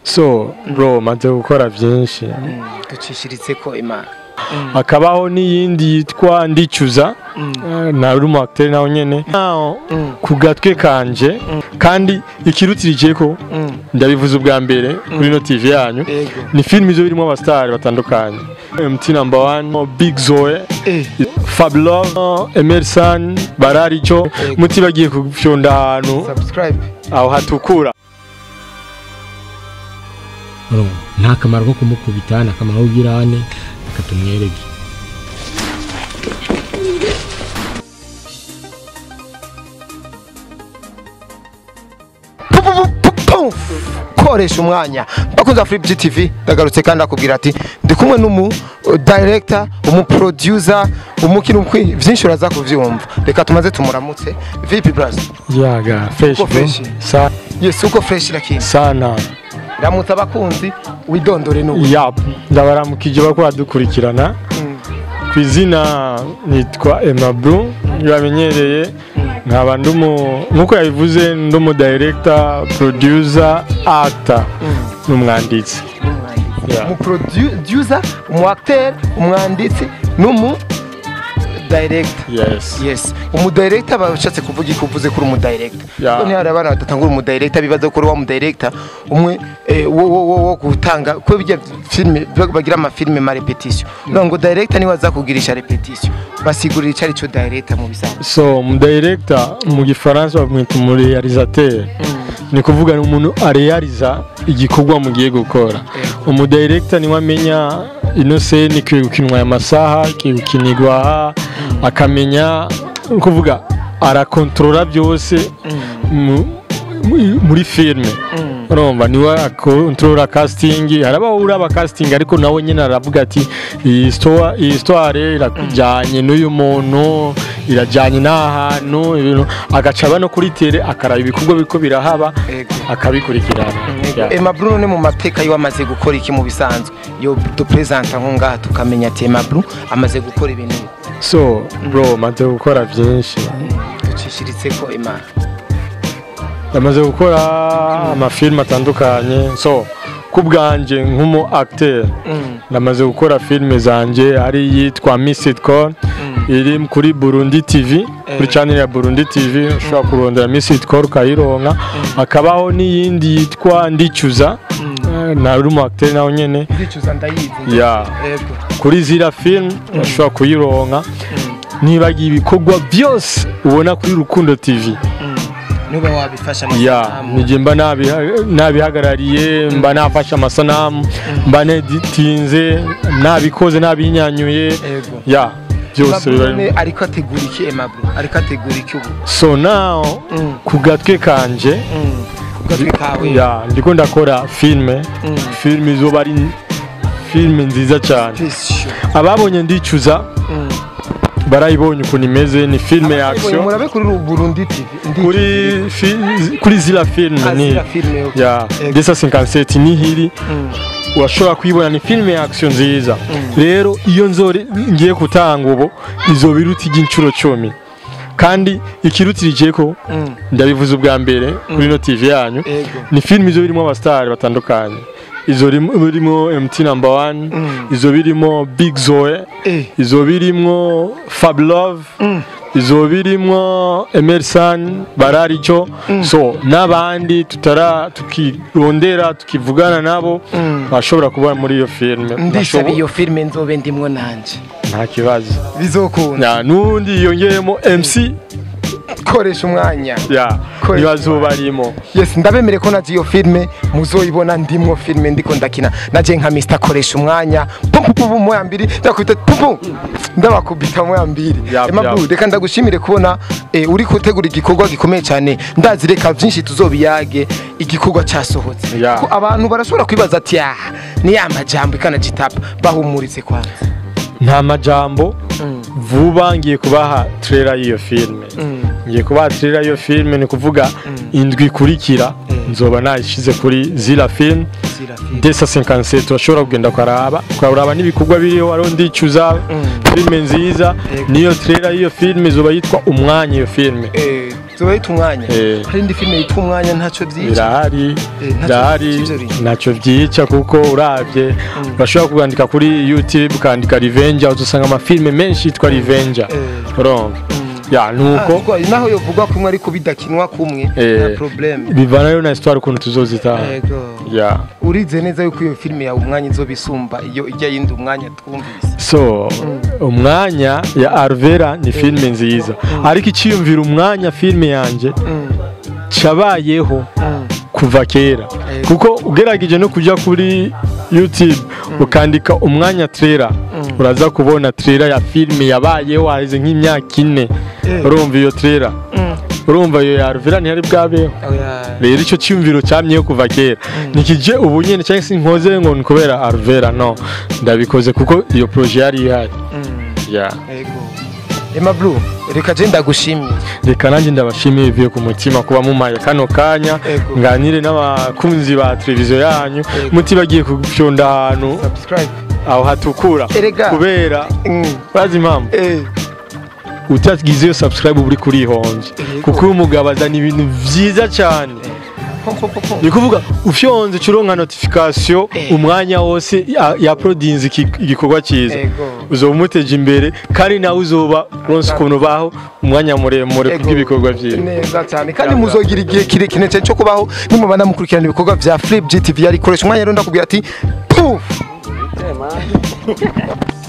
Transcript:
so bro maze gukora byinshi ducishiritse ko imana hakabaho n'iyindi yitwa ndicuza eh, na uri umu acteur nawe nyene Now, ku gatwe kanje kandi ikirutirije ko ndabivuze ubwa mbere kuri no TV yanyu Yego. ni film izo birimo abastar batandukanye MT number one Big Zoe Eh. Fabulous Emerson Bararico muti bagiye kufyonda ahantu subscribe aho hatukura nta kamaro ko kumukubita nta kamaro ko kugira hane reka tumwereke Pu- pu- pu- pu- pu. koresha umwanya bakunze Flip TV ndagarutse kandi akubwira ati ndi kumwe n'umu uh, director umu producer umukino umukwi vyinshi uraza kuvyumva reka tumaze tumuramutse vipi brother yaga fresh Uko bro fresh? Sa- yes uko fresh lakini sana ramutse abakunzi widondore n'ubu yap ndabaramukije bako badukurikirana ku izina nitwa Emma Bru bamenyereye nkaba ndumu nkuko yabivuze ndumu director producer actor n'umwanditsi Yeah. umu producer umu acteur umwanditsi n'umu director yes yes umu director bashatse kuvuga iki uvuze kuri umu director Yeah. none hari abana badatangura umu director bibaza ko uri wa mu director umwe eh, wo wo wo wo gutanga ko bijya filme bagira ama filme ma repetition no ngo director niwe aza kugirisha repetition basigurira icari cyo director mu bisanzwe so mu director mu gifaransa bamwita umurealisateur ni kuvuga ni umuntu arealiza igikorwa mugiye gukora umu director niwe amenya ino scene ikwiye gukinwa aya masaha ikwiye gukinirwa aha akamenya ni kuvuga arakontorora byose mu- mu- muri filme urumva niwe akontorora casting harabaho uraba casting ariko nawe nyine aravuga ati iyi histoire- iyi histoire irajyanye n'uyu muntu irajyanye n'ahantu ibintu agaca aba no kuri tere akaraba ibikorwa biriko birahaba Ego. akabikurikirana Yeah. Emma Bruno ni mu mateka yo amaze gukora iki mu bisanzwe yo dupresenta nko ngaha tukamenya ati Emma Bruno amaze gukora ibintu so bro maze gukora byinshi ducishiritse ko Emma yamaze gukora amafilime atandukanye so ku bwanjye nk'umu acteur namaze gukora filime zanjye ari iyitwa Missed Call iri kuri Burundi TV kuri channel ya Burundi TV ushobora kurondera Missed Call ukayironka hakabaho n'iyindi yitwa Ndicuza eh, na uri umu acteur nawe nyene ndicuza ndayizi ya Ego. kuri zira film ushobora kuyironka nibagiye ibikorwa byose ubona kuri Rukundo TV niba wabifasha ya amasanamu. nijye mba nabiha- nabihagarariye mba nafashe amasanamu mba neditinze nabikoze nabinyanyuye Ego. ya byose Emma biba Bruno ari- ariko ategura iki Emma Bruno ariko ategura iki ubu so now Mm. ku gatwe kanje ku gatwe kawe ya ndiko ndakora filme Mm. filme izoba ari filme nziza cyane Special. ababonye ndicuza Mm. barayibonye ukuntu imeze ni filme ya Ababibonye action murabe kuri Burundi TV Ndi- kuri fi- kuri zira filme Ah, ni zira filme, okay. ya Ego. desa 57 nihiri Mm. urashobora kuyibona ni filime ya action nziza rero iyo nzore ngiye gutanga ubu izoba iruta iry'inshuro cumi kandi ikirutirije ko Mm. ndabivuze ubwa mbere kuri no TV yanyu Ego. ni filime izo birimo abastar batandukanye izo rim- birimo MT number one Mm. izo birimo Big Zoe Eh. izo birimo Fabulous Mm. izo birimo Emerson Bararico so n'abandi tutara tukirondera tukivugana nabo Mm. bashobora kuba muri iyo filime ndisaba Bashobo- iyo filme nzobe ndimwo nanje nta kibazo bizokunda Ya, n'undi yongeyemo MC koresha umwanya ya Ko- ntibazuba arimo yes ndabemere ko naje iyo filme muzoyibona ndimwo filme ndiko ndakina naje nka Mr koresha umwanya pum pum pum moya mbiri ndakwita pum pum ndabakubita moya mbiri Yap, Emma yap. Blue, reka ndagushimire kubona eh, uri gutegura igikorwa gikomeye cyane ndazi reka byinshi tuzobiyage igikorwa cyasohotse Ya. ko abantu barashobora kwibaza ati ah ni ya majambo ikana gitapa bahumuritse kwanza nta majambo vuba ngiye kubaha trailer y'iyo filime ngiye kubaha trailer y'iyo filime ni kuvuga indwi ikurikira nzoba nayishize kuri zira film desa 57 urashobora kugenda ukaraba ukaraba n'ibikorwa biriho ariho ndicuza filime nziza niyo trailer y'iyo filime izoba yitwa umwanya iyo filime Eh, zoba yita umwanya Eh. hari indi filime yitwa umwanya ntacyo byica birahari Eh, ntacyo birahari byica ibyo bintu. ntacyo byica kuko urabye urashobora kwandika kuri youtube ukandika revenger uzasanga amafilime menshi yitwa revenger Eh. urumva ya Ah, nuko kuko naho yovugwa kumwe ariko bidakinwa kumwe Eh. nta probleme bivana rero na histoire ukuntu tuzozitaha yego ya urize neza yuko iyo filime yawe umwanya izoba isumba iyo ijya yindi umwanya twumvise so umwanya ya arvera ni filime nziza ariko icyiyumvira umwanya filime yanjye cyabayeho kuva kera Eh. kuko ugerageje no kujya kuri youtube ukandika umwanya trailer uraza kubona trailer ya filime yabayeho haheze nk'imyaka ine Eh. urumva iyo trailer urumva iyo ya arvera ntiyari bwabeho rero icyo cyumviro cyamyeho kuva kera nikije ubu nyine cyangwa se nkoze ngo ni kubera arvera no ndabikoze kuko iyo proje yari ihari ya Emma Blue reka je ndagushimiye reka nanjye ndabashimiye bivuye ku mutima kuba mumaye kano kanya Ego. nganire n'abakunzi ba televiziyo yanyu mutibagiye kufyonda ahantu subscribe aho hatukura Erega. kubera Mm. urazi impamvu eh utagize iyo subscribe uba uri kurihonje Yego. kuko uyu mugabo azana ibintu byiza cyane pom, pom, pom, pom. ni kuvuga ufyonze ucuronka notification Eh. umwanya wose ya- yaprodinze iki- igikorwa cyiza Ego. uzoba umuteje imbere kandi nawe uzoba uronse ukuntu baho umwanya muremure Ego. kubw'ibikorwa byiwe neza cyane kandi muzogira igihe kirekire cyane cyo kubaho nimubana mukurikirana ibikorwa bya Flip GTV yarikoresha umwanya rero ndakubwira ati puf